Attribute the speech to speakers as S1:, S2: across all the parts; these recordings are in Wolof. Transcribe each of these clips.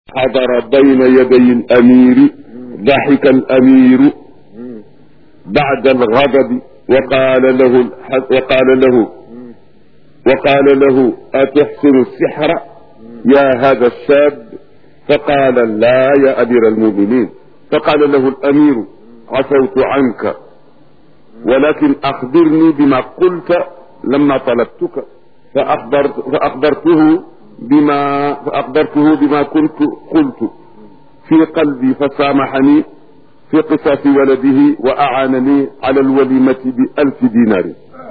S1: حضر بين يدي الأمير ضحك الأمير بعد الغضب وقال له وقال له وقال له أتحسن السحر يا هذا الشاب فقال لا يا أمير المؤمنين فقال له الأمير عفوت عنك ولكن أخبرني بما قلت لما طلبتك فأخبرت فأخبرته بما فأخبرته بما كنت قلت في قلبي فسامحني في قصاص ولده وأعانني على الوليمة بألف دينار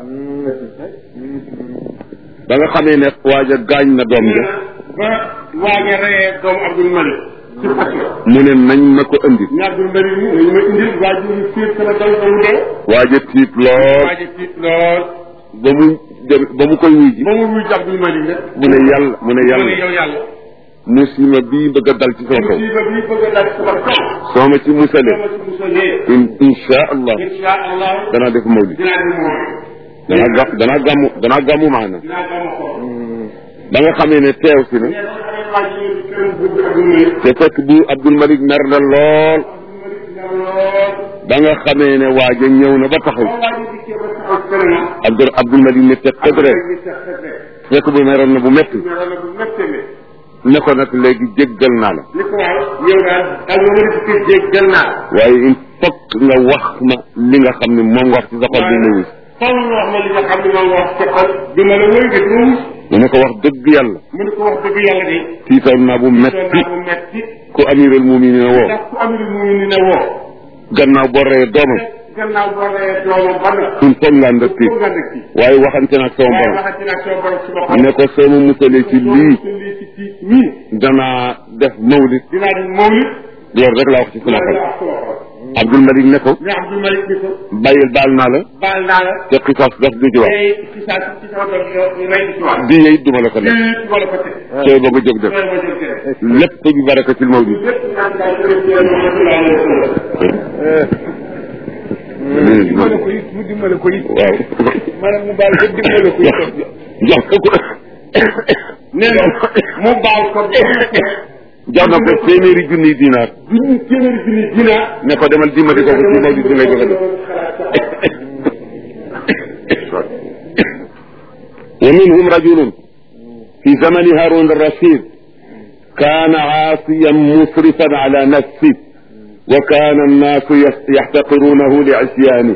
S1: ba nga xamee ne waaja gaañ na doom ja
S2: ba waaja reyee doomu Abdul Malik ci fas
S1: mu ne nañ ma ko indi
S2: ne Abdul Malik ni nañu ma indil waa ji ñu fiir sama daw ba mu dee
S1: waaja tiit lool
S2: waaja tiit lool
S1: ba mu dem ba mu koy wuy ji
S2: ba mu wuy ji Abdul Malik rek
S1: mu ne yàlla mu ne
S2: mu ne
S1: yàlla
S2: yow yàlla
S1: musiba bii bëgg a dal ci sama kaw
S2: musiba bi bëgg a dal sama kaw
S1: soo ma ci musale
S2: sama ci musalee
S1: in insha allah
S2: insha allah
S1: danaa def mawlid
S2: dinaa di mooy
S1: danaa ga danaa gàmmu danaa gàmmu maana
S2: dinaa gama ko
S1: ba nga xamee ne teew si na
S2: mais ba xamee waa ji ñëw ci këram bëgg Abdul Malik
S1: te fekk bu Abdul Malik mer na lool
S2: Abdul Malik dina lool
S1: ba nga xamee ne waaja ñëw na ba taxaw
S2: ba waa ji dikkee ba taxaw këram
S1: Abdul Abdul Malik ne teg teg rek
S2: ñu tax teg rek
S1: fekk bu meroon na bu metti
S2: mais wala bu méttee métti
S1: ne ko nag léegi jéggal naa la
S2: li ko waaw yow daal ak nga mën a dikkee jéggal naa
S1: waaye il faut que nga wax ma li nga xam ne moom nga wax ci sa xol bi mu wis
S2: faw nga wax ma li nga xam ne moom wax ci xol bi ma la wëy nga duma mus
S1: mu ne ko wax dëgg yàlla
S2: mu ne ko wax dëgg yàlla de
S1: tiital naa bu
S2: doon
S1: metti
S2: naa bu metti
S1: ku amiral muminin woo
S2: ndax ku amirul mu ni ne woo
S1: gannaaw boo reyee doomam
S2: gannaaw boo reyee doomam ba nga
S1: il faut nga ànd ak tiit
S2: nga dëkk ci
S1: waaye waxante nag sama
S2: waaye
S1: borom
S2: waxati naa sama borom suma xol
S1: ne ko soo ma musalee ci lii
S2: ci lii ci tiit mii
S1: danaa def mawlid
S2: dinaa di mawlid
S1: loolu rek laa wax ci sama xol
S2: dinaa wax sama xol
S1: Abdul Malik ne ko
S2: ne Abdul Malik ni ko
S1: bàyyil baal naa la
S2: baal naa la
S1: te xisaas daf du ci wax
S2: tey ci saa ci sama doom yow ñu may di ci wax
S1: di yey duma la ko def
S2: lii ci wala ko teg
S1: sooy ba nga jóg def
S2: loolu ma jël def
S1: lépp bi barakatil mawlid
S2: lépp naan daal jërëjëf Muhammad sallallahu alayhi wa sallam
S3: dimbale ko it mu dimbale ko it
S1: waaw
S3: maanaam mu baal ko dimbale ko
S1: jox
S3: it
S1: jox ko ko
S2: nee na mu baal ko
S1: jox na ko téeméeri junniy dinaar
S2: duñu téeméeri junni dina
S1: ne ko demal dimbali ko ko ci mawlid bi ngay joxe def ومنهم رجل في زمن هارون الرشيد كان عاصيا مسرفا على نفسه وكان الناس يحتقرونه لعصيانه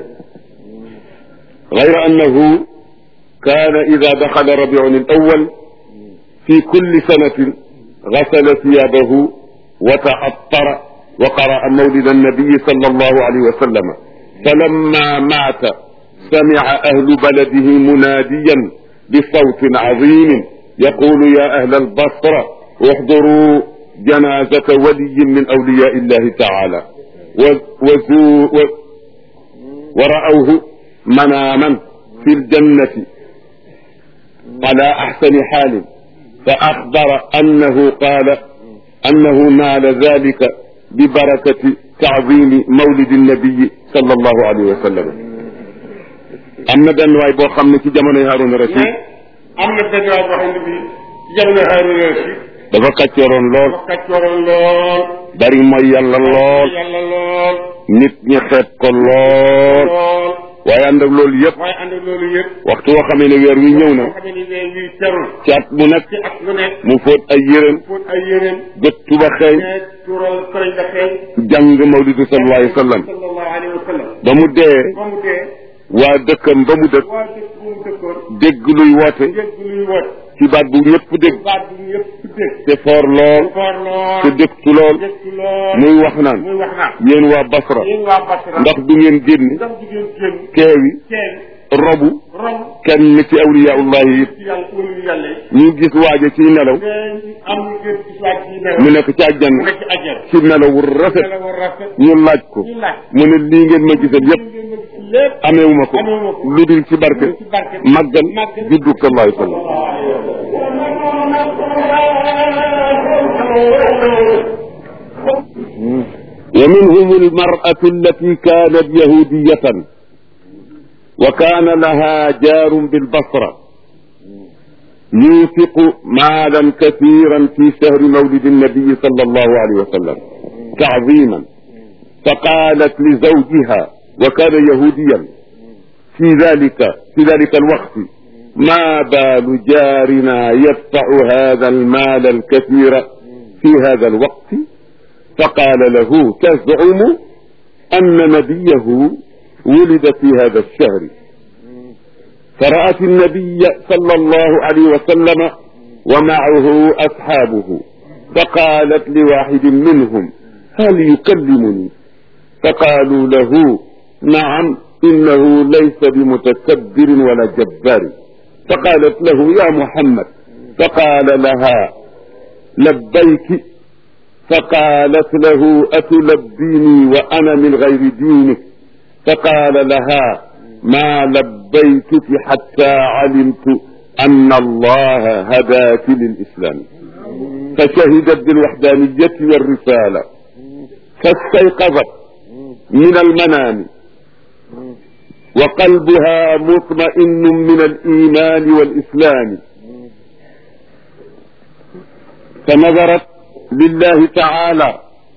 S1: غير انه كان اذا دخل ربيع الاول في كل سنه غسل ثيابه وتعطر وقرا مولد النبي صلى الله عليه وسلم فلما مات سمع اهل بلده مناديا بصوت عظيم يقول يا اهل البصره احضروا جنازه ولي من اولياء الله تعالى وزو و ورأوه مناما في الجنة على أحسن حال فأخبر أنه قال أنه نال ذلك ببركة تعظيم مولد النبي صلى الله عليه وسلم am na benn waay boo xam ne ci jamonoy Haaruna Rasiid
S2: am na benn waay boo xam ne bii ci jamono Haaruna Rasiid
S1: dafa kàccooroon lool
S2: dafa kàccooroon lool
S1: bari mooy yàlla lool
S2: yàlla lool
S1: nit ñi xeeb ko lool
S2: lool
S1: waaye ànd ak loolu yëpp
S2: waaye ànd ak loolu yëpp
S1: waxtu woo xamee ne weer wi ñëw na
S2: boo xamee ni weer wi terul
S1: ci at mu nekk
S2: ci at lu nekk
S1: mu fóot ay yërëm
S2: fóot ay yéreem
S1: gët tuba xeeñ
S2: ne tural sëriñ da xeeñ
S1: jàng mawlidu sallallahu alayhi wa sallam
S2: sallallahu alayhi wa sallam
S1: ba mu dee
S2: ba mu dee
S1: waa dëkkam ba mu dëkk
S2: waa dëkk bu mu dëkkoon
S1: dégg luy woote
S2: dégg luy wot
S1: ci baat bu ñëpp dégg
S2: baat bu ñëpp dégg
S1: te foor lool
S2: foor lool
S1: te dëktu lool
S2: dëkk lool
S1: muy wax naan
S2: muy wax naa
S1: yéen waa Basra
S2: yéen waa Basra
S1: ndax du ngeen génn
S2: ndax jigéen génn
S1: keewi
S2: kenn
S1: robu
S2: rom
S1: kenn ci awliyaullahi yi
S2: ci yàlla wëlu yàlla yi
S1: ñu gis waaje ci nelaw
S2: mais am ñu gën ci soit ci melo
S1: mu nekk ci
S2: mu
S1: àjjana
S2: nekk ci ajjal
S1: ci nelaw wu rafet
S2: melo war rafet
S1: ñu laaj ko
S2: ñu laaj
S1: mu ne lii ngeen ma gisal yépp
S2: ngeen ma gis lépp
S1: ameewuma ko
S2: Ameewuma ko.
S1: lu dul ci barke
S2: ci barke
S1: màggal
S2: màggal
S1: juddu sallallahu alayhi wa sallam ومنهم المرأة التي كانت يهودية وكان لها جار بالبصرة ينفق مالا كثيرا في شهر مولد النبي صلى الله عليه وسلم تعظيما فقالت لزوجها وكان يهوديا في ذلك في ذلك الوقت ما بال جارنا يدفع هذا المال الكثير في هذا الوقت فقال له تزعم أن نبيه ولد في هذا الشهر فرأت النبي صلى الله عليه وسلم ومعه أصحابه فقالت لواحد منهم هل يكلمني فقالوا له نعم إنه ليس بمتكبر ولا جبار فقالت له يا محمد فقال لها لبيك فقالت له أتلبيني وأنا من غير دينك فقال لها ما لبيتك حتى علمت أن الله هداك للإسلام فشهدت بالوحدانية والرسالة فاستيقظت من المنام وقلبها مطمئن من الإيمان والإسلام فنظرت لله تعالى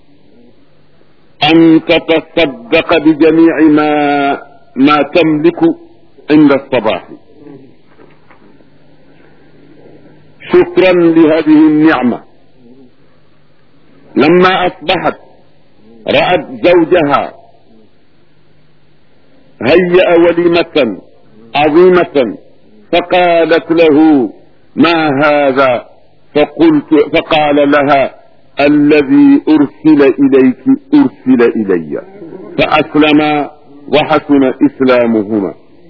S1: أن تتصدق بجميع ما ما تملك عند الصباح شكرا لهذه النعمة لما أصبحت رأت زوجها هيأ وليمة عظيمة فقالت له ما هذا فقلت فقال لها الذي أرسل إليك أرسل إلي فأسلما وحسن إسلامهما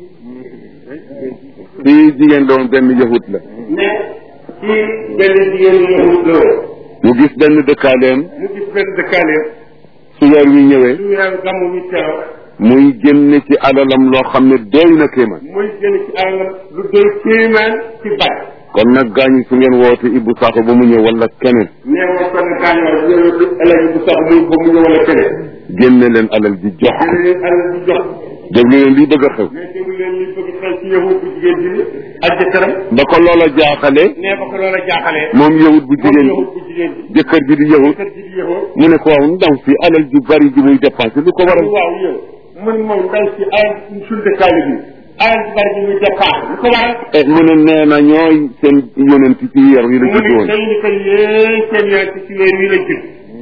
S1: fii jigéen doon benn yahut la
S2: ne ci benn jigéen ñi yahut la woon
S1: mu gis benn dëkkaaleem
S2: mu gis benn dëkkaaleem
S1: su weer wi ñëwee
S2: su weeru gàmmu mi teew
S1: muy génne ci alalam loo xam ne doy na kéemaan
S2: muy génn ci alalam lu doy kéemaan ci bat
S1: kon nag gaañu su ngeen woote Ibou Sakho ba mu ñëw wala keneen
S2: nee ma kon gaañoo yow du ëllëg bu sax muy ba mu ñëw wala keneen
S1: génne leen alal ji jox
S2: dina leen alal di jox
S1: déglu leen lii bëgg a xew
S2: mais déglu leen li bëgg xew ci yahut bu jigéen bi ak jëkkëram
S1: ba ko loola jaaxale
S2: nee ba ko loola jaaxalee
S1: moom yahut bu
S2: moom
S1: jigéen
S2: yahut
S1: bi
S2: bu jigéen bi
S1: jëkkër ji di yahut
S2: kër ji di yahut
S1: mu ne ko waaw ndaw si alal ji bari ji muy dépensé lu ko waral
S2: waaw yow mun moom ndaw si alal suñ dëkkaale bi alal ji bari ji muy dépassé lu ko waral
S1: e mu ne nee na ñooy seen yonent ci weer wi la
S2: mu
S1: judd
S2: ne
S1: woon
S2: day ni ko yéen seen yoon ci weer wi la judd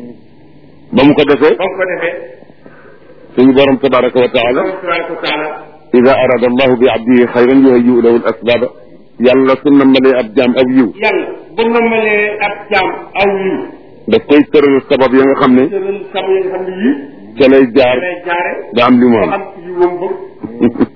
S1: ba mu ko defee
S2: ba mu ko defee
S1: suñu borom tabaraka wa taala
S2: Allah tabaraka wa taala
S1: ida arada allahu bi abdihi xayran yuhayyi'u lahu al asbaba yàlla su nammalee ab jaam ab yiw
S2: yàlla bu nammalee ab jaam aw yiw
S1: daf koy tëral sabab ya nga xam ne
S2: tëral sama yi nga xam ne yii
S1: ca lay jaar
S2: lay jaare
S1: ba am li mu
S2: ba
S1: am
S2: am ci yiwam bëgg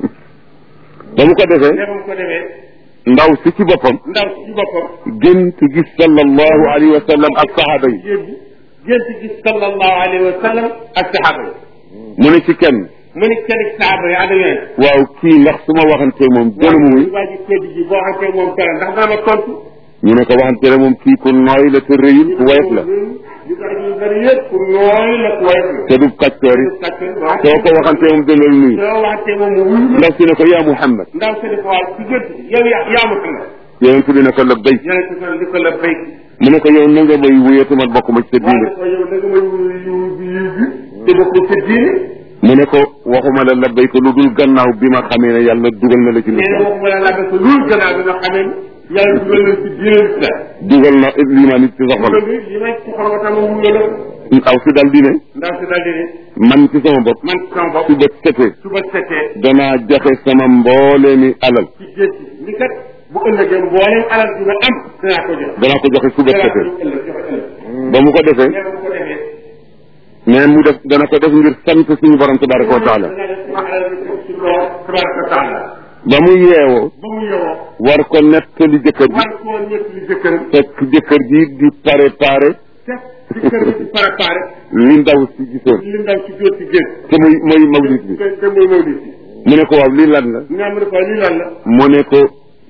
S1: ba mu ko defee
S2: ne ba mu ko defee
S1: ndaw si ci boppam
S2: ndaw si ci boppam
S1: gént gis sallallahu alayhi wa sallam ak saxaaba yi
S2: gént gént gis sallallahu alayhi wa sallam ak saxaaba yi
S1: mu ne ci kenn
S2: mu ne kenn ci saxaaba yi ànd yooyu
S1: waaw kii ndax su ma waxantee moom dana mu wuy
S2: waa ji tedd ji boo xamante moom dara ndax dana ma tontu
S1: ñu ne ko waxante ne moom kii ku nooy la te rëyul ku woyof la
S2: li bari ñu bari yëpp pour nooy la ku woyof la
S1: te du kàccoor yi soo ko waxantee moom dana la nuyu
S2: soo waxante moom mu wuyu
S1: ndaw si ne ko yaa Muhammad
S2: ndaw si ne ko waaw ci gént yow yaa yaa ma xam
S1: yonent bi ne ko labbayk
S2: yonente ko li ko la béy
S1: mu ne ko yow na nga may wuyee te man bokk ma ci sa
S2: waaye
S1: diine
S2: ko yow da nga may wuyu yiw bi yiw bi te bokk sa diine
S1: mu ne ko waxuma la labbayk lu dul gannaaw bi ma xamee ne yàlla dugal na la ci
S2: nee na
S1: lislaam
S2: waxuma la laga sa loolu gannaaw bi nga xamee ni yàlla dugal na ci diine islam
S1: dugal na limaan it ci sa xol
S2: dugal bi li may ci xol ko tam wuyu la
S1: aw si dal di ne
S2: ndaw si daal di ne
S1: man ci sama bopp
S2: man sama bopp
S1: su bët setee
S2: suba setee
S1: danaa joxe sama mbooleemi alal
S2: ci géej gi ni kat bu ëllëgee mbooleem alal bi nga am danaa ko jox
S1: danaa ko joxe su bët
S2: danaa ko
S1: setee
S2: jox ëllëg joxe ëllëg
S1: ba mu ko defee
S2: nee na bu ko defee
S1: mais mu def dana ko def ngir sant suñu borom tabaraka wa taala
S2: dana def sama alal bi ci lool tabaraka wa taala
S1: ba mu yeewoo
S2: ba mu yowoo
S1: war ko nettali jëkkër ji
S2: war koo ñett li jëkkëram
S1: fekk jëkkër ji di préparé
S2: fekk jëkkër bi di préparé
S1: li ndaw si gisoon
S2: li ndaw ci jóot ci géej
S1: te muy mooy mawlid bi
S2: te te mooy mawlid bi
S1: mu ne ko waaw lii lan la
S2: nga mu ne ko lii lan la
S1: mu ne ko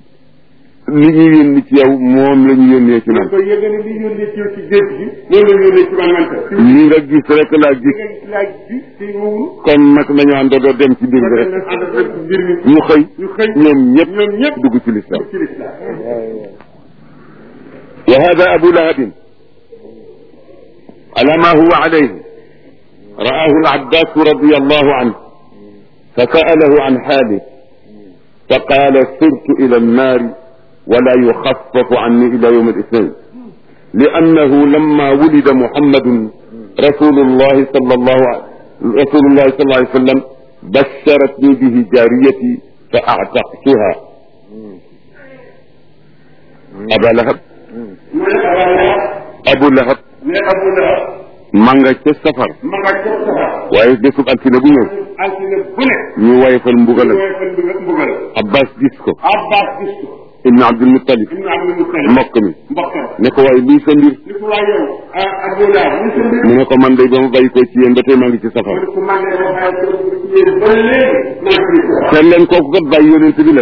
S1: li ñu yónni ci yow moom la ñu yónnee ci
S2: mu ne
S1: man
S2: ko yëg ni li yónnee ci yow ci géej gi moom la yónnee ci man man ta
S1: li nga gis rek laa
S2: li
S1: gis
S2: nga gis laaj bi te wowul
S1: kon nag nañu àndandoo dem ci mbir bi
S2: kon
S1: rek
S2: nag ànd ak mbir mi
S1: ñu xëy
S2: ñu xëy
S1: ñoom ñëpp
S2: ñoom ñëpp
S1: dugg ci lislaam
S2: ci lislaam
S1: وهذا أبو لهب على ما هو عليه رآه العباس رضي الله عنه فسأله عن حاله فقال سرت إلى النار ولا يخفف عني إلى يوم الاثنين لأنه لما ولد محمد رسول الله صلى الله عليه رسول الله صلى الله عليه وسلم بشرتني به جاريتي فأعتقتها أبا لهب
S2: mu ne Abaa Lahab
S1: أبو لهب
S2: ne Abu Lahab
S1: ma nga ca safar
S2: ma nga ca safar
S1: waaye bésub altine bu ñëw
S2: altine bu ne
S1: ñu woyefal mbugalam
S2: mooy fan mbugal mbugal
S1: Abbas gis ko
S2: Abbas gis ko
S1: ibn Abdul Muttalib
S2: ibnu Abdul Muttalib
S1: mbokk mi
S2: mbokkam
S1: ne ko waaye lii sa mbir
S2: ni ko waa yow ah Abu Lahab ni sa mbir
S1: mu ne ko man day ba ma bàyyi ko ci yéen ba tey maa ngi ci safar
S2: mu ne ko man de ma bàyyi ko ci yéen ba léegi maa ngi ci
S1: te leen kooku kat bàyyi yonent bi la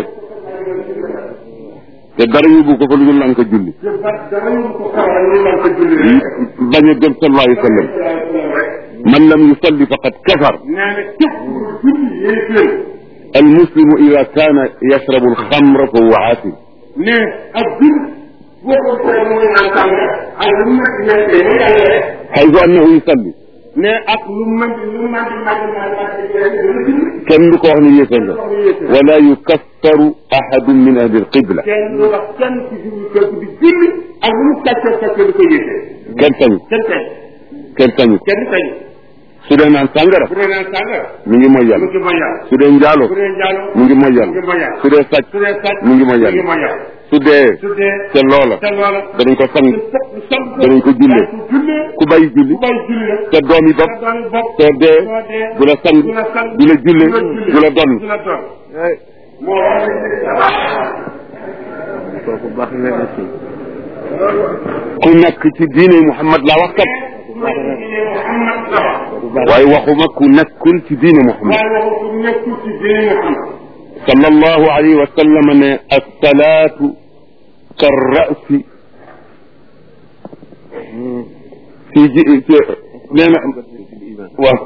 S1: te dara yóbbu ko fa lu dul lan ko julli
S2: te ba dara ñu ko xamal ñu lan ko julli rek
S1: bañ a gëm sallallahu alayhi wa sallam man lam yusalli faqad kafar
S2: nee na képp ku julli yéeféer
S1: al muslimu ida kaana yashrabu al xamra fa huwa aasim
S2: ne ak jur boo ko ko mooy naan sànga ak lu mën di nekkee mu yàlla rek
S1: xaytu annahu yusalli
S2: ne ak lu mën di lu mën di màgg màgg màgg dana julli
S1: kenn du ko wax ni yéefar nga wala yukaffaru ahadun min ahli al qibla
S2: kenn du wax kenn ci julli kooku di julli ak lu mu kàccee kàccee di ko yéefee
S1: kenn sañu
S2: kenn tey
S1: kenn sañu
S2: kenn tey
S1: su dee naan sàngara
S2: bu dee naan sànga
S1: mi ngi mooy
S2: mu
S1: yàlla
S2: ngi mooy yàlla
S1: su dee njaalo
S2: bu dee njaalo
S1: mu ngi mooy
S2: mu ngi
S1: yàlla
S2: mooy yàlla
S1: su dee sàcc
S2: su dee sàcc
S1: mu ngi mooy
S2: mu ngi
S1: yàlla
S2: mooy yàlla
S1: su dee
S2: su dee
S1: te loola
S2: te loola
S1: danañ ko sang
S2: sant
S1: danañ ko jullee
S2: ko jullee
S1: ku bàyyi julli
S2: ku bay julli rek
S1: te doom yi bopp
S2: te doon bopp
S1: te dee
S2: soo dee
S1: du la sang
S2: du la sang
S1: du la julle du la donn
S2: du la doon moo
S3: kooku baax na la si
S1: ku nekk ci diine Muhammad laa wax kat
S2: Muhammad la wax
S1: waaye waxuma ku nekkul ci diine Muhammad
S2: waaye waxu ku nekkul ci diine Muhammad
S1: sallallahu alayhi wa sallam ne assalaatu karrasi fii ji ci nee na waaw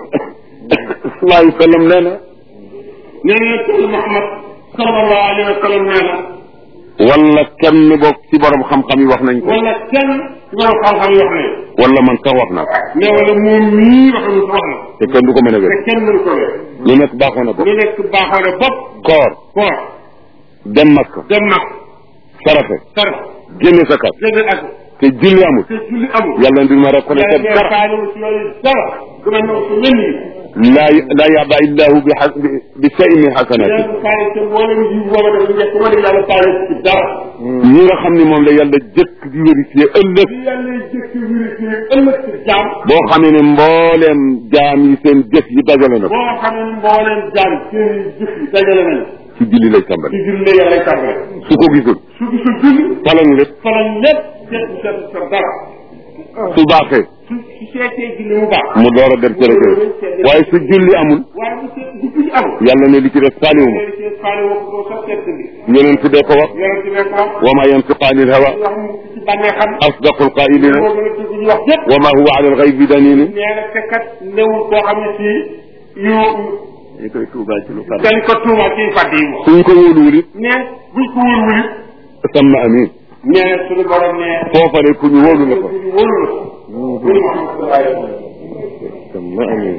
S1: sallallahu alayhi wa sallam nee na
S2: nee na sëñ Muhammad sallallahu alayhi wa sallam nee na
S1: wala kenn boog ci borom xam-xam yi wax nañ ko
S2: wala kenn ci borom xam-xam yi wax ne
S1: wala man sax wax naa ko
S2: ne wala moom mii wax na wax na
S1: te kenn du ko mën a
S2: te
S1: wér
S2: kenn mënu ko wér
S1: lu nekk baaxoon na ko
S2: lu nekk baaxoo na bopp
S1: koor
S2: koor
S1: dem Makka
S2: dem mag
S1: sarafe
S2: sar
S1: génne sa kat
S2: jënd ak
S1: te julli amul
S2: te julli amul
S1: yàlla ndi ma reconnaître
S2: yàlla
S1: dara
S2: faalewu ci yooyu dara dina ñëw ci mel ni
S1: laa laa yaba illahu bi xa bi say min xasanaati
S2: yàlla faale te mboolem ji booba dafa njëkk ma ne yàlla faale ci dara
S1: ñi nga xam ne moom la yàlla jëkk di vérifier ëllëg
S2: li yàlla jëkk vérifié ëllëg ci jaam
S1: boo xamee ne mbooleem jaam yi seen jëf yi dajale na ko
S2: boo xam ne mbooleem jaam seen jëf yi dajale nañ
S1: ci julli lay
S2: ci
S1: tàmbali
S2: julli la yàlla tàmbale
S1: su ko gisul
S2: su gisul julli
S1: falañu lépp
S2: falañ lépp seet seet sa dara
S1: su baaxee
S2: su su seetee julli mu baax
S1: mu door a dem ci rajo waaye su julli amul
S2: waaye bu seet bu julli amul
S1: yàlla ne li ci def faaliwuma
S2: léegi seet faale woo ko doo sax seet bi
S1: yeneen tuddee ko wax
S2: yonent bi ko wax
S1: wa ma yantiqu anil hawa
S2: wax mu ci bànnee xam
S1: asdaqul qailina
S2: moo gën a dugg ñu wax yépp
S1: wa ma huwa ala alxaybi danini
S2: nee na te kat newul koo xam ne ci yu
S3: ñu koy tuubaal ci lu far
S2: dañ ko tuuma ci fàdd yi moom
S1: suñ ko wóoluwul it
S2: nee buñ ko wóoluwul it
S1: samma amin
S2: nee na suñu borom ne
S1: foofa ne ku ñu wóolu la ko
S2: ñu wóolu la ko ñu Muhammad
S3: sama amin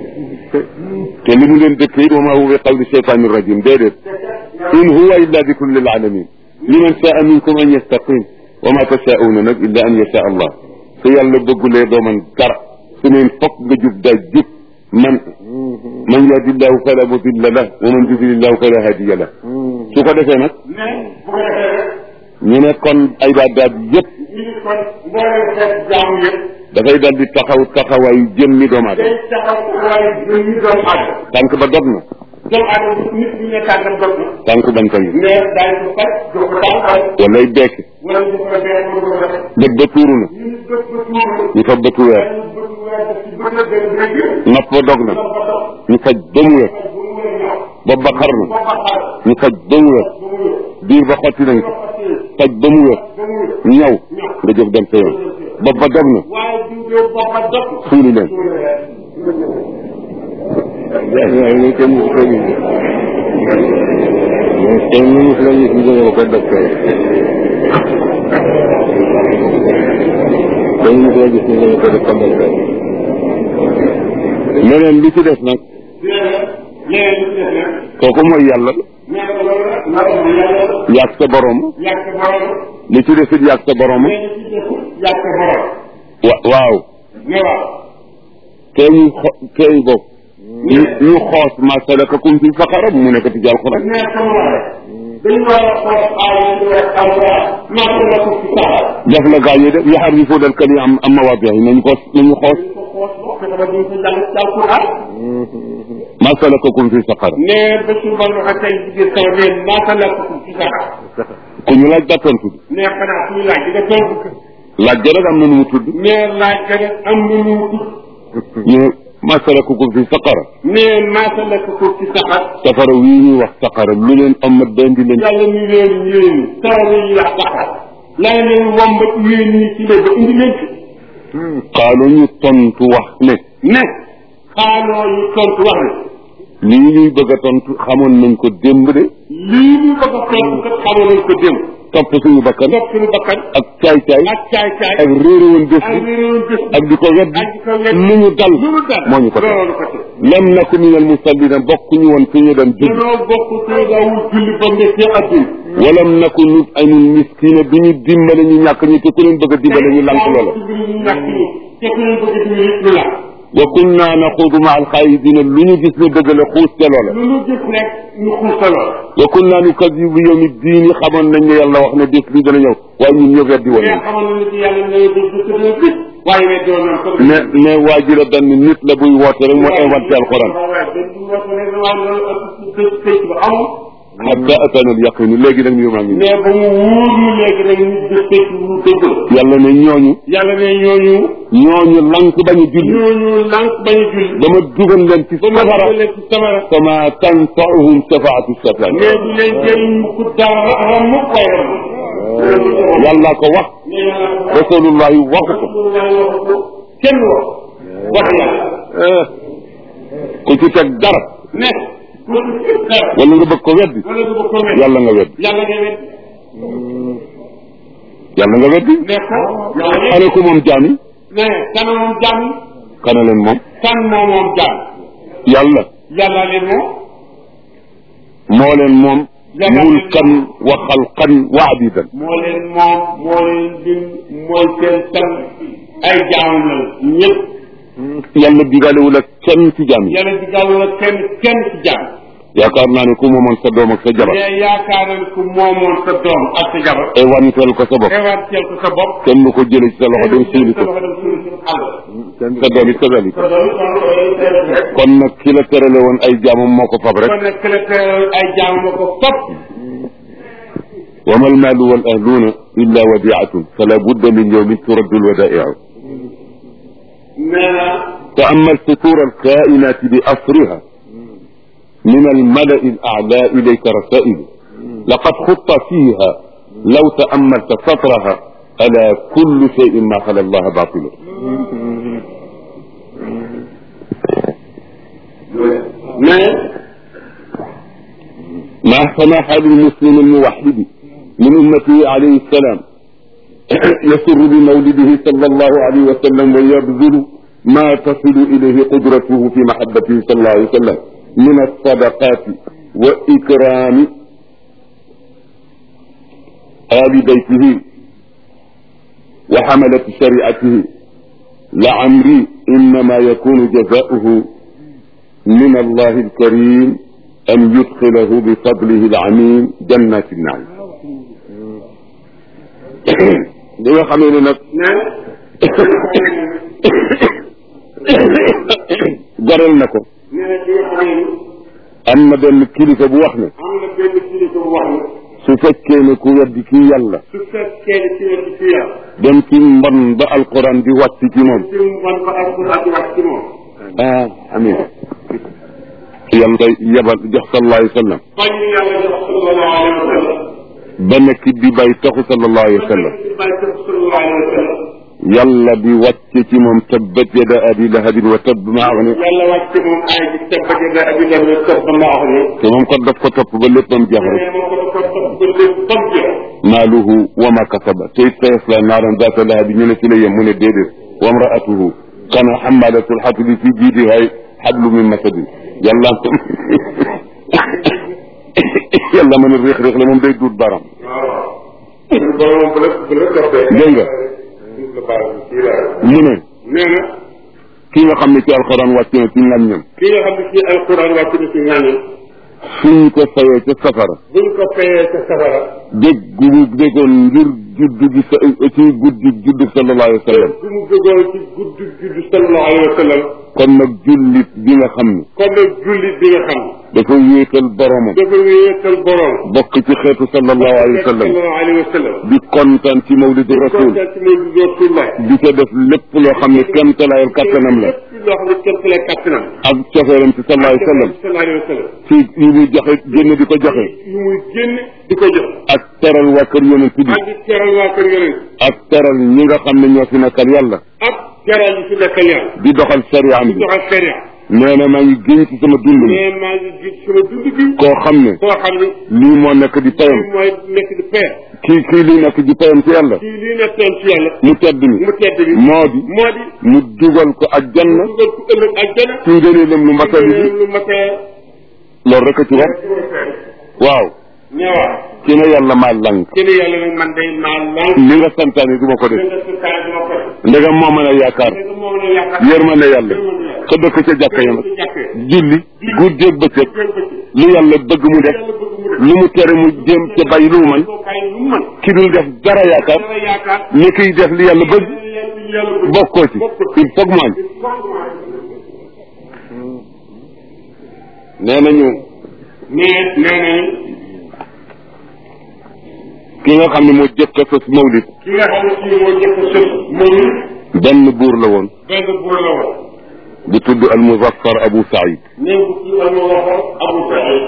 S1: te li mu leen dëkk it wa ma huwa bi qawli shaytani rajim déedéet in huwa illa dikrun lil alamin liman saa minkum an yastaqim wa ma tashauna nag illa an yasha allah su yàlla bëggulee doo man dara su neen fokk nga jub daa jub man man yahdillahu fala mudilla lah wa man yudlillahu fala hadiya lah su ko defee nag
S2: ne bu ko defee rek
S1: ñu ne kon ay baadaat yëpp
S2: ñu ngi kon mbooleem xeet jaamu yëpp
S1: dafay dal di taxaw taxawaayu jëmmi doomu aadama
S2: day taxaw waaye ñun ñu doomu aadama
S1: tànk ba dog na
S2: doomu aadama nit ñi nekkaat na dog na
S1: tànk banta ngi
S2: mais daañu ko faj jox ko tànkal
S1: walay bekki
S2: wala ñu ko benn mu ko def
S1: bët ba tuuru na
S2: ñu bët ba tuuru
S1: ñu fa bëtu weer
S2: dañu bëgg weer def ci bët la benn dégg
S1: nopp ba dog na
S2: ba dox
S1: ñu faj ba mu wér
S2: bu mu wér ñëw
S1: bopp ba xar na
S2: ba ba xaar
S1: ñu faj ba mu wér
S2: ba mu wér
S1: biir ba xotti nañ ko
S2: ba fàttee
S1: faj ba mu wér
S2: ba mu wér
S1: ñëw nga jóg dem sa yoon bopp ba dog na
S2: waaye diw de bopp ba dog
S1: suuli leen
S3: waaye ñu kenn mu ko ñu mais tey ñu ngi la gis ñu jóge ko docteur tey ñu ngi la gis ñu jóge ko docteur
S1: leneen li ci des nag
S2: léegi li ci def nag
S1: kooku mooy yàlla
S2: nee na loolu nag naka la yàlla
S1: yàgg sa borom
S2: yàgg borom
S1: li ci des it yàgg sa borom
S2: nee na ci def yàgg borom
S1: wa waaw
S2: ne waaw
S1: tey ñu xo tey bopp ñu ñu xoos ma salakakum fi saqara mu nekk ci alxuraan
S2: nee comme waxee dañu war a xool aaya yi wax alquran naka la ko ci saxal
S1: def la gaa yi def yaxarrifuuna al-kalima am am mawaadihi nañu ko nañu xoos
S2: dañ ko xoos boo fexe ba duñ ko jàng ci alquran
S1: ma salakakum fi saqara
S2: nee ba su ma waxe tey ci biir kaw nee naka la ko ci saxal
S1: ku ñu laaj daa tontu bi
S2: nee xanaa suñu laaj di nga tontu
S1: laaj ga rek am na nu mu tudd
S2: nee laaj ka rek am na nu mu tudd
S1: ñu ne ma salakakum fi saqara
S2: nee naka la ko ci saxal
S1: safara wii ñuy wax saqara lu leen amat dendi leen
S2: yàlla ñu leen yéen taw yi wax saxal la leen wombat yéen ñi ci la ba indi leen ci
S1: xaalu ñu tontu wax ne
S2: ne xaaloo ñu tontu wax ne
S1: lii ñuy bëgg a tontu xamoon nañ ko démb de
S2: lii ñu bëgg a tontu kat xamoon nañ ko démb
S1: topp suñu bakkan
S2: topp suñu bakkan
S1: ak caay-caay
S2: ak caay caay
S1: ak réere woon bés
S2: ak
S1: bi
S2: réeróon bés
S1: ak di ko weddi
S2: ak di ko weddi
S1: lu ñu dal
S2: lu mu dal
S1: moo ñu ko teg
S2: loolu ko teg
S1: lam naku min al musallina bokk ñu woon fi ñu doon julli
S2: danoo bokk ci daawul julli ba nekkee adduna
S1: walam naku nut ayul miskina bi ñu dimbale ñu ñàkk ñi te ku leen bëgg a dimbale ñu lank loola
S2: ñu ñàkk ñi te ku leen bëgg dimbali ñu la
S1: wa kunna naxuudu ma al xaayidina lu ñu gis ne dëgg la xuus ca loola
S2: lu ñu gis rek ñu xuusa lool
S1: wa kunna nukadibu bi yawmi diini xamoon nañ ne yàlla wax ne bés bi dana ñëw waaye ñun ñoo weddi woon
S2: mais
S1: nañ
S2: xamoon na ci yàlla ne bés bu tëddee bis waaye weddi woon nañ ko
S1: mais mais waa ji la benn nit la buy woote rek moo inventé alquran
S2: waaye benn bu woote rek waaye loolu ak ci tëj ba amul
S1: hatta atana al yaqinu léegi nag ñu maa ngi
S2: mais ba mu wóor ñu léegi rek ñu gis tëj mu dëgg la
S1: yàlla ne ñooñu
S2: yàlla ne ñooñu
S1: ñooñu lank bañu julli
S2: ñooñu lànk bañu julli
S1: dama dugal leen ci
S2: ba ma
S1: safara
S2: dugal leen ci samara
S1: fama tanfauhum shafaatu shafiin
S2: mais du leen jëriñ ku dara ram mu koy ram
S1: yàlla ko wax
S2: mais yàlla ko
S1: rasulullahi waxu ko
S2: kenn wax wax yàlla
S1: Eh, ku ci teg dara
S2: ne ku ci dara
S1: wala nga bëgg ko weddi
S2: wala du ko ko wet
S1: yàlla nga weddi
S2: yàlla nga wet
S1: yàlla nga weddi
S2: ne ko yàlla
S1: ana ko moom jaam yi
S2: ne kan moom jàmm
S1: kana leen moom
S2: kan moo moom jàmm
S1: yàlla
S2: yàlla leen moom
S1: moo leen moom
S2: Yàlla leen
S1: mulkan wa xalqan wa abidan
S2: moo leen moom moo leen din mooy seen tan ay jaamam la ñëpp
S1: yàlla digaalewul ak kenn ci jaam yi
S2: yàlla di gàllu la kenn kenn ci jaam
S1: yaakaar naa ne ku moomoon sa doom ak sa jabar
S2: mais yaakaar nañ ku moomoon sa doom ak sa jabar
S1: éwanteel ko sa bopp
S2: éventuel ko sa bopp
S1: kenn du ko jële ci sa loxo dem suuli ko
S2: sa loxo dem suuli ko àll
S1: sa doom it kazalik
S2: sa doom it
S1: kon nag ki la terale woon ay jaamam moo ko fab rek
S2: kon nag kële teral ay jaam ma ko fop
S1: wa ma almaalu wal ahluuna illa wadiatun fala budda min yawmin turaddu alwadaiu
S2: nee na
S1: تأمل سطور الكائنات بأسرها من الملأ الأعلى إليك رسائل لقد خط فيها لو تأملت سطرها ألا كل شيء ما خلا الله باطل
S2: mais
S1: ما فما حال المسلم الموحد من أمته عليه السلام يسر بمولده صلى الله عليه وسلم ويبذل ما تصل إليه قدرته في محبته صلى الله عليه وسلم من الصدقات وإكرام آل بيته وحملة شريعته لعمري إنما يكون جزاؤه من الله الكريم أن يدخله بفضله العميم جنات النعيم li nga xamee ne nag goreel na ko
S2: nee na li nga xam ne
S1: am na benn kilifa bu wax ne
S2: am na benn kilifa bu wax ne
S1: su fekkee ne ku weddi kii yàlla
S2: su fekkee ne ci wet ci yàlla
S1: dem ci mbon ba alquran di wàcc ci moom
S2: ci man ba alquran di wax ci moom
S1: ah amin yàlla koy yebal jox sallallahu alayhi wa sallam
S2: bañ ñu yàlla jox sallallahu alayhi wa sallam
S1: ba nekk di bay taxu sallallahu alayhi wa sallam
S2: ci bàyyi ko sallallahu alayhi wa sallam
S1: yàlla di wàcce ci moom tabbat yada abi lahabin wa tabb ma agni
S2: yàlla wàcc moom aay bi tabbat yada abi lahabin wa tabb ma agni
S1: te moom kat daf ko topp ba léppam jeex rek
S2: nee na ko ko topp ba lépp bam jeex
S1: maaluhu wa ma kasaba te it sayasla naaran zaata lahabi ñu ne ci la yem mu ne déedéet wa mraatuhu kana xamalatul xatabi fi jiidiha xablu min masadin yàlla yàlla mën a réex réex la moom day duut baram
S2: waaw suñu borom bu la bu la toppee
S1: dégg nga
S2: la baal kii la
S1: mu ne
S2: nee na
S1: kii nga xam ne ci alxuraan wàcc na ci ngàññam
S2: ki nga xam ne ci alquran wàcc na ci ñaañam
S1: suñ ko fayee ca safara
S2: buñ ko fayee ca safara
S1: dégg gu mu déggoon ngir juddu gi sa ci guddi juddu sallallahu alayhi wa sallam
S2: bu mu jógoon ci guddi guddi sallallahu alayhi wa sallam
S1: kon nag jullit bi nga xam ne
S2: kon nag jullit bi nga xam
S1: dafa wéetal boromam
S2: dafa wéetal borom
S1: bokk ci xeetu sallallahu alayhi wa sallam
S2: sallallahu alayhi wa sallam
S1: di kontaan ci mawlidu rasul
S2: kontaan ci mawlidu rasulullah
S1: di ko def lépp loo xam ne kéemtalaayal kattanam la
S2: lépp loo xam ne kéemtalaay kattanam
S1: ak cofeelam ci sallallahu alayhi wa sallam
S2: sallallahu alayhi wa sallam
S1: ci yi muy joxe génn di ko joxe
S2: yu muy génn di ko jox
S1: ak teral waa kër yonent bi
S2: ak di teral waa kër yonent
S1: ak teral ñi nga xam ne ñoo fi nekkal yàlla
S2: ak jaral yi fi nekkal yàlla
S1: di doxal sariyaam bi
S2: doxal sharia
S1: nee na maa ngi génn ci sama dund mi
S2: mais maa ngi gis sama dund gi
S1: koo xam ne
S2: koo xam ne
S1: lii moo nekk di payam
S2: lii mooy nekk di peer
S1: kii kii lii nekk di payam ci yàlla
S2: kii lii nekkoon ci yàlla
S1: mu tedd mi
S2: mu tedd bi
S1: moo di
S2: moo di
S1: mu dugal ko ak janna
S2: dugal ko ëllëg ak jana
S1: ci ngëneelam lu matali bi
S2: lu matee
S1: loolu rek a ci wax waaw
S2: ñëwaat
S1: ci ne yàlla maa lànk
S2: ci ne yàlla nag man day maa lànk
S1: li nga santaane du ma ko def
S2: nga su kaay duma ko def
S1: ndegam moo mën a yaakaar
S2: léegi moom la yaakaar
S1: yërmande yàlla ka dëkk ca jàkka yam
S2: ci jàkkee
S1: julli guddeeg bëccëg
S2: jël ko ci
S1: lu yàlla bëgg mu def
S2: yàlla bëgg mu def
S1: lu mu tere mu jéem ca bàyyi lu mu man
S2: soo bàyyi lu mu mën
S1: ki dul def dara yaakaar
S2: dara yaakaar
S1: ni kiy def li yàlla bëgg
S2: yàlla bëgg
S1: bokkoo ci il faut que mu añ nee nañu
S2: mais nee nañ
S1: ki nga xam ne moo jëkk a sos mawlid
S2: ki nga xam ne kii moo jëkk sëf moom
S1: benn buur la woon
S2: benn buur la woon
S1: bu tudd al muzaffar abu saïd
S2: nee bu kii am waxoon Abu Saïd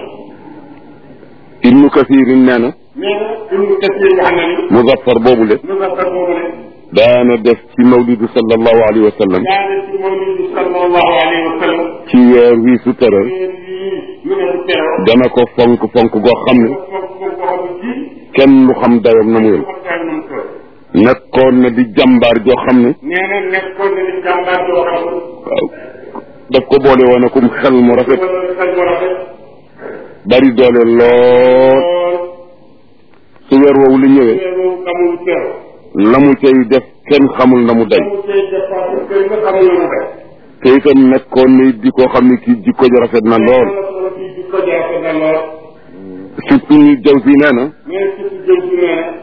S1: ibnu kasirin nee na
S2: nee na Ibnu Kasiir wax na ni
S1: muzaffar boobule
S2: lu nga xam boobu ne
S1: daana def ci mawlidu sallallahu alayhi wa sallam
S2: daane ci mawlid bi sallallahu alayhi wa sallam
S1: ci weer wii su tëral
S2: weer yii ñu ne bu teew
S1: dana ko fonk fonk goo xam ne
S2: foofu foofu boo xam ne kii
S1: kenn lu xam dayam na mu yem
S2: xam daal nam toll
S1: nekkoon na di jàmbaar joo xam ne
S2: nee na nekkoon na di jàmbaar joo xam ne
S1: waaw daf ko boole woon akum xel mu rafet
S2: wala xel mu rafet
S1: bari doole lool
S2: lool
S1: su weer woowu li ñëwee
S2: teewu amul teew
S1: la mu cay def kenn xamul na mu day
S2: amul tey dépense kër nga xamul na mu day
S1: te itam nekkoon na it di koo xam ne kii jikko ji rafet na lool
S2: la kii di ko jaase na lool
S1: surtout ñu jaw si nee na
S2: mais surtout jëm si nee na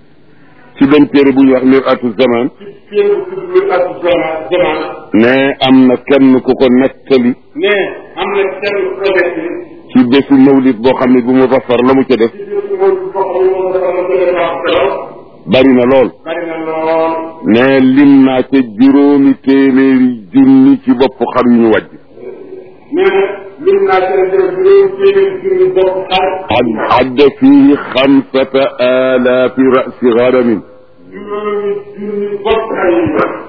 S1: ci benn téere bu ñuy wax mir atu zaman
S2: ci pied bu tudd bi ak zaman zaman
S1: ne am na kenn ku ko nettali
S2: ne am na kenn projet bi
S1: ci bésu mawlid boo xam ne bu mu rafar la mu ca def
S2: ci biir si moom boo xam ne moom dafa la gën a baax trop
S1: bari na lool
S2: bari na lool
S1: ne lim naa ca juróomi téeméeri junni ci bopp xar yu ñu wàjj
S2: nee na lim naa seen def juróom téeméeri junni bopp xar
S1: عد عد فيه خمسة آلاف رأس غنم
S2: juróomi junni bopp xar yi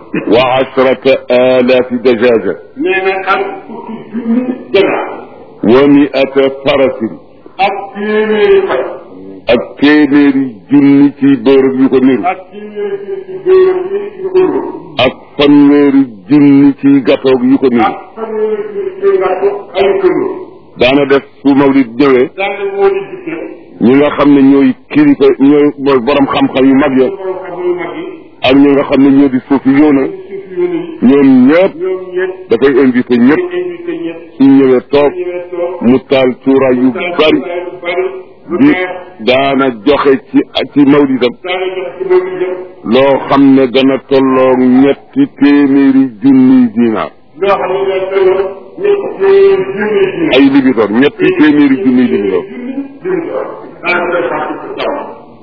S1: وعشرة آلاف دجاجة
S2: nee na ak fukki junni ganaar
S1: ومئة فرس
S2: ak téeméeri fay
S1: ak téeméeri junni ci bërëb yu ko niru
S2: ak téeméeri junni ci góoram yi ci góoram
S1: ak fanweeri junni ci gatoog yu ko niru
S2: ak fanweeri junni ci ngàttu ay këndoo
S1: daana def su mawlid ñëwee
S2: daal di moo di dikkee
S1: ñi nga xam ne ñooy kilifa ñooy mooy borom xam-xam yu mag ya
S2: borom xam yu mag yi
S1: ak ñi nga xam ne ñoo di suufi yoona
S2: suuf yoon yi
S1: ñoom ñëpp
S2: ñoom ñëpp
S1: dafay invité ñëpp
S2: di invité ñëpp
S1: su ñëwee toog
S2: ñëwee toog
S1: mu taal cuuraay yu bari
S2: lu bari lu
S1: di
S2: neex
S1: daana joxe ci ci mawlidam
S2: daal di jox ci moom ñu jëm
S1: loo xam ne dana tolloo ñetti téeméeri junniy dinaar
S2: loo xam ne daal tolloo ñetti téeméeri junni junni
S1: ay libidoor ñetti téeméeri junniy libidoor
S2: junni junni daal di koy fàtte ci taw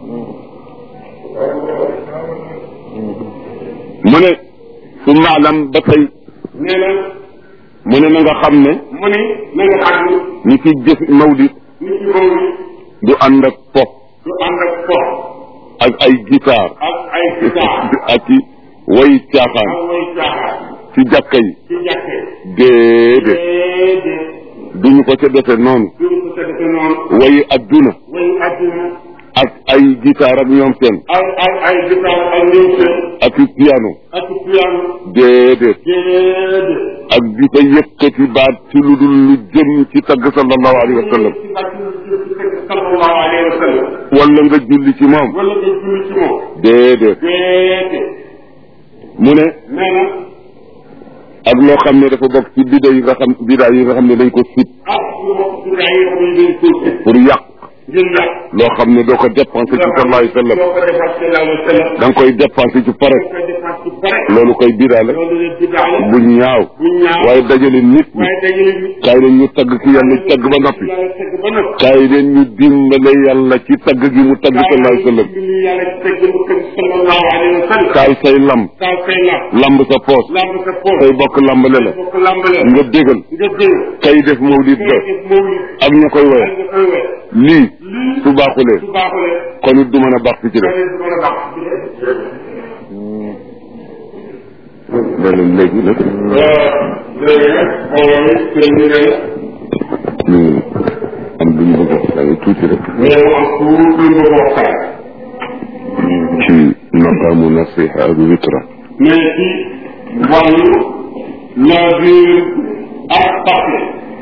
S1: mu ne su maalam ba tey
S2: nee na
S1: mu ne na nga xam ne
S2: mu ni na nga xam ni
S1: ñi ci jëf mawlid
S2: nit ki moom ni
S1: du ànd ak pop
S2: du ànd ak fo
S1: ak ay guitare
S2: ak ay guitare
S1: ak i way caaxaan
S2: ak way caaxaan
S1: ci jàkka yi
S2: ci jàkke
S1: déedéet
S2: déedéet
S1: duñu ko ca defe noonu
S2: duñu ko defe noonu
S1: way adduna
S2: way adduna
S1: ak ay guitare ak ñoom seen
S2: ay ay ay guitare ay ñëw seen
S1: ak i piano
S2: ak piano
S1: déedéet
S2: déedéet
S1: ak di fa yëkkati baat ci lu dul lu jëm ci tagg sallallahu alayhi wa sallam
S2: ci bàcc sallallahu alayhi wa sallam
S1: wala nga julli ci moom
S2: wala nga julli ci moom
S1: déedéet
S2: déedéet
S1: mu ne
S2: nee na
S1: ak loo xam ne dafa bokk ci bida yi nga xam bida yi nga xam ne dañ ko sib
S2: ak lu wax ci gaa yi xam ne dañ ko ci
S1: pour yàq
S2: ngir yàq
S1: loo xam ne doo ko dépensé ci sallallahu alayhi wa sallam
S2: doo ko defar sallallahu alayhi wa sallam
S1: da nga koy dépensé ci pare
S2: doo ko defar ci pare
S1: loolu koy bida la
S2: loolu leen biddaa la
S1: bu ñaaw
S2: bu ñaaw
S1: waaye dajale nit ñi
S2: waaye dajale ni
S1: kaay leen ñu tagg ki yàlla tagg ba noppi
S2: yàlla tegg ba noppi
S1: kaay leen ñu dimbale yàlla ci tagg gi mu tagg sallallahu alayhi wa sallam
S2: bi ñu yàlla tegg mu tegg sallallahu alayhi wa sallam
S1: kaay say lam
S2: kaay say lam
S1: lamb sa poos
S2: lamb sa poos
S1: say bokk lambale la
S2: bokk lambale
S1: nga dégal
S2: nga jël
S1: kay def mawlid ba
S2: ngay def mawlid
S1: ak ña koy woye
S2: ak nga koy wee
S1: lii
S2: lii
S1: su baaxulee
S2: su baaxulee
S1: kon it du mën a baax fi ci def
S2: keneen du mën a baax
S1: loolu léegi nag
S2: léegi nag mbooloo mi sëñ bi ne
S1: ñu am lu ñu bëgg a waxtaane tuuti rek
S2: mais mu am tuuti lu bëgg a waxtaan
S1: ci maqaamu nasiha ak witra
S2: mais ci wàllu navire ak papier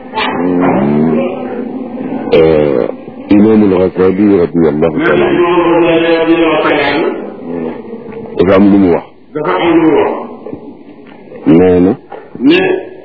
S1: imaamul Ghazali radiallahu
S2: mais
S1: taala
S2: nag
S1: anhu
S2: loolu la leen di waxtaan
S1: dafa am lu mu wax
S2: dafa am lu mu wax
S1: nee na
S2: ne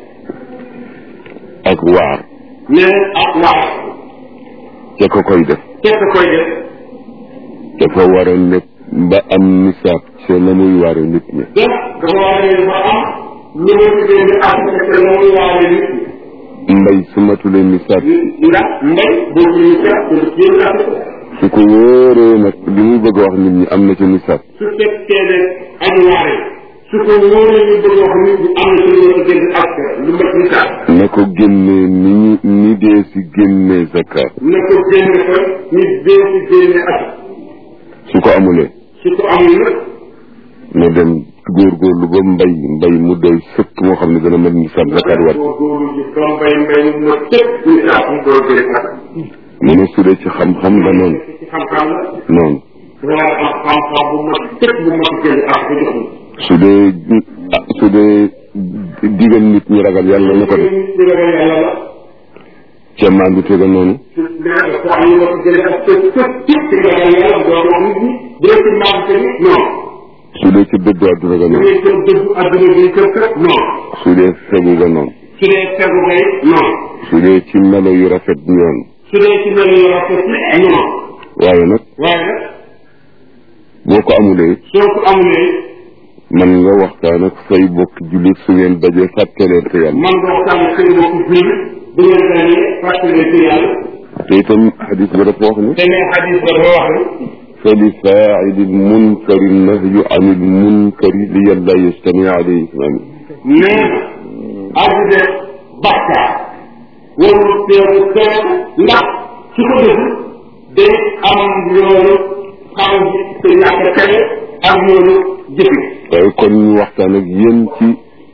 S1: ak waar
S2: ne ak wax
S1: ca ko koy def
S2: tekk koy def
S1: dafa war a nekk ba am nisaab ca la muy waare nit ñi
S2: def dafa war a dafa am lu mu tuddee ni ak te la muy waale nit
S1: mbay su matulee nisaab
S2: ñi ndax mbay boobu ñu seet pour kii ak
S1: su ko wóoree nag li muy bëgg a wax nit ñi am na ca nisaab
S2: su fekkee ne añu waare su ko wóoree ñu bëgg wax nit ñi am na ci lu ma gën ak lu mat ni sax
S1: na ko génnee ni ñu ni dee si génnee zakat
S2: na ko génne ko ñu dee ci génne ak
S1: su ko amulee
S2: su ko amul nag
S1: na dem góorgóorlu ba mbay mbay mu doy sëkk moo xam ne dana mën nisaab zakat war
S2: góorgóorlu ji ba mbay mbay mu ma tëpp ñu sax mu door gën ak
S1: mu ne su dee ci xam-xam la noonu
S2: ci xam-xam la
S1: noonu
S2: dafa war a am xam-xam bu ma tëpp bu ma gën ak ko jox
S1: su dee ah su dee digal nit ñi ragal yàlla na ko def
S2: ci ragal yàlla la
S1: ca maandu tega noonu
S2: su mais ko am ñu ma ko gën ak tëpp tëpp tëpp ci ragal yàlla doo wax nit ñi dee ci maam te ni non
S1: su dee ci dëddu àdduna ga
S2: su
S1: noonu
S2: dee kër dëgg adduna bi kër kër non
S1: su dee fegu ga noonu
S2: su dee tegu ngay non
S1: su dee ci melo yu rafet ñoonu
S2: su dee ci mel ni rafet non
S1: waaye nag
S2: waaye nag
S1: boo ko amulee
S2: soo ko amulee
S1: man nga waxtaan ak say bokk jullit su ngeen dajee fàtteleen te yàlla
S2: man nga waxtaan ak seen bokk jullit bu ngeen dañee fàttali ci yàlla
S1: te itam xadis ba dafa wax ne
S2: te ne xadis ba dafa wax ne
S1: fa li faaili lmunkari nahyu an ilmunkari li yàlla yastami alayhi ismaani
S2: nee na aji de bàkkaar warul teewu teew ndax su ko def day am yoonu xam te ñàkk tere ak yoonu jëfe
S1: waaye kon ñu waxtaan ak yéen ci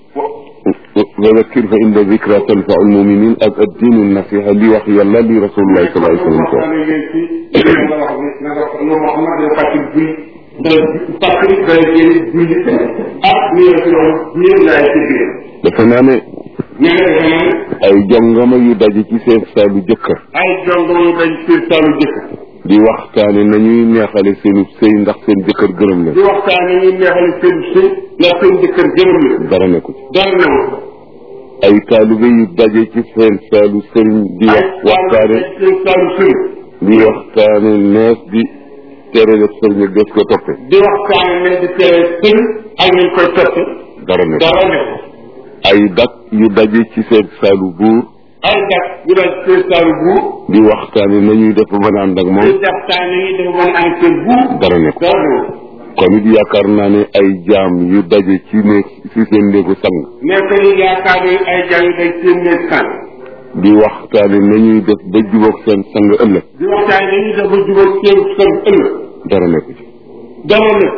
S1: wa zakkir fa inda zikra tanfau lmuminin ak addiinu nasiha li wax yàlla li rasulullahi sallallahu alayhi wa sallam ko
S2: waxtaane leen ci nga wax ne na nga no Muhammad dana fàttali julli dana fàttali dana génn julli ak ni la fi wax ñeen laay ci biir
S1: dafa naa ne
S2: nee na dafa naan
S1: ay jongama yu daje ci seen saalu jëkkër
S2: ay jongo dañ seen saalu jëkk
S1: di waxtaane nañuy neexale seenu sëy ndax seen jëkkër gërëm leen
S2: di waxtaane ñu neexale seen sëy ndax seen jëkkër gërëm la
S1: dara nekku ci
S2: dara newu
S1: ay taalibe yu daje ci seen saalu sëriñ di wax waxtaane
S2: seen saalu sëriñ
S1: di waxtaane nees di tere def sëriñ ak des ko toppe
S2: di waxtaane nañ di tere sëriñ ak ñu koy toppe
S1: dara nekku
S2: dara newu
S1: ay dak yu daje ci seen saalu buur
S2: ay dak yu dañ seen saalu buur
S1: di waxtaane nañuy def ba mën a ànd ak
S2: di
S1: moom
S2: waxtaane yi dafa mën a am seen buur
S1: dara nekku
S2: dara newu
S1: kon it yaakaar naa ne ay jaam yu daje ci néeg ci seen néegu sang
S2: nekk ni yaakaar ne ay jàng day seen nekk kan
S1: di waxtaane nañuy def ba jubóog seen sang ëllëg
S2: di waxtaan dañuy def ba jubal seen seen ëllëg
S1: dara nekku ci
S2: dara nekk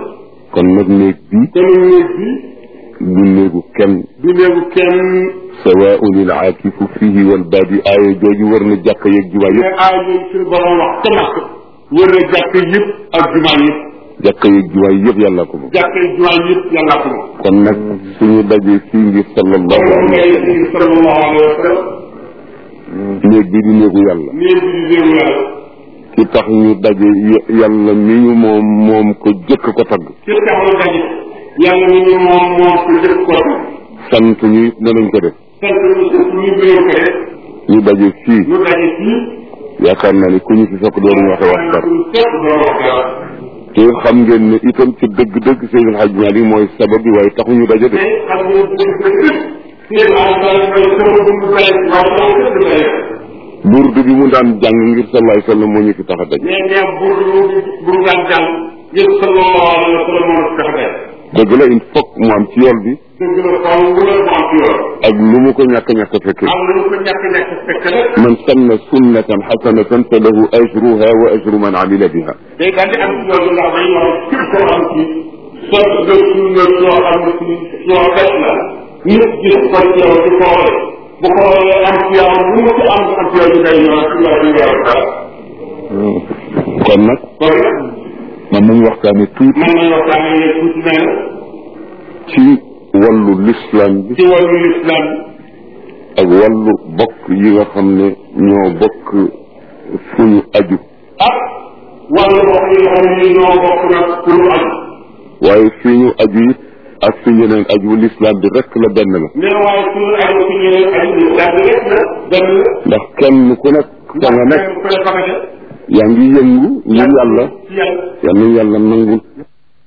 S1: kon nag néeg bi
S2: te néeg bi
S1: du néegu kenn
S2: du néegu kenn
S1: sawaun il aakifu fihi wal baadi aaya jooju war na jàkk yeeg jumaa
S2: mais
S1: yëpp
S2: aay yooyu suñu borom wax te makk wër na jàkk yëpp ak jumaa yëpp
S1: jàkk yeeg jumaa yëpp yàlla ko moom
S2: jàkk jumaa yëpp yàlla ko moom
S1: kon nag suñu dajee fii ngir sallallahu
S2: moom
S1: alayhi
S2: ngay ci sallallahu alayhi wa sallam
S1: néeg bi di néegu yàlla
S2: néeg bi di néegu yàlla
S1: ki tax ñu daje y- yàlla mi ñu moom moom ko jëkk ko tagg
S2: ci taxaw daje yàlla ni ñu moom moom ko jëkk ko
S1: sant ñu it danañ ko def
S2: sant ñu ñu bëgg ko def
S1: ñu daje fii
S2: ñu daje fii
S1: yaakaar naa ni ku ñu fi fekk dooruñu waxe wax dara
S2: ñu fekk doo wax dara
S1: te xam ngeen ne itam ci dëgg-dëgg Seydil Hadj Malick mooy sabab bi waaye taxuñu daje de
S2: te xam nga dëgg dëgg seen alal mooy sama dund bay waaye sama dëgg bay
S1: burdu bi mu daan jàng ngir sallallahu alayhi wa sallam moo ñu fi tax a daje
S2: mais nee bu bu mu daan jàng yëpp sallallahu alayhi wa sallam moo tax day
S1: dëgg la il faut mu am ci yool bi
S2: dëgg la xaw mu la mu am ci yoon
S1: ak lu mu ko ñàkk ñàkk a fekke
S2: am na lu ko ñàkk ñàkk fekk rek
S1: man sanna sunnatan xasanatan fa lahu ajruha wa ajru man amila biha
S2: day daal di am ci yoon ndax day wax képp koo am ci soo nga sunna soo xam ne ci soo def la nit gis ko ci yow di xoole bu xoolee am ci yow lu mu ci am am ci yow ñu day ñëw ci yow ñu yow dara
S1: kon nag
S2: kon nag
S1: man nañu waxtaane tuuti
S2: mën nañu waxtaane ne tuuti nee na
S1: ci wàllu l'islam bi
S2: ci wàllu lislam
S1: ak wàllu bokk yi nga xam ne ñoo bokk fu ñu aju
S2: ak wàllu bokk yi nga xam ne ñoo bokk nag pour lu aju
S1: waaye fi ñu aju it ak fi ñeneen aju l'islam bi rek la benn la
S2: nee na waaye suñu aju ci ñeneen aju lislam bi rek la benn la
S1: ndax kenn ku nekk fa nga nekk
S2: ku ne fa nga def
S1: yaa ngi yëngu ngir yàlla
S2: ci yàlla
S1: yal nañu yàlla nangul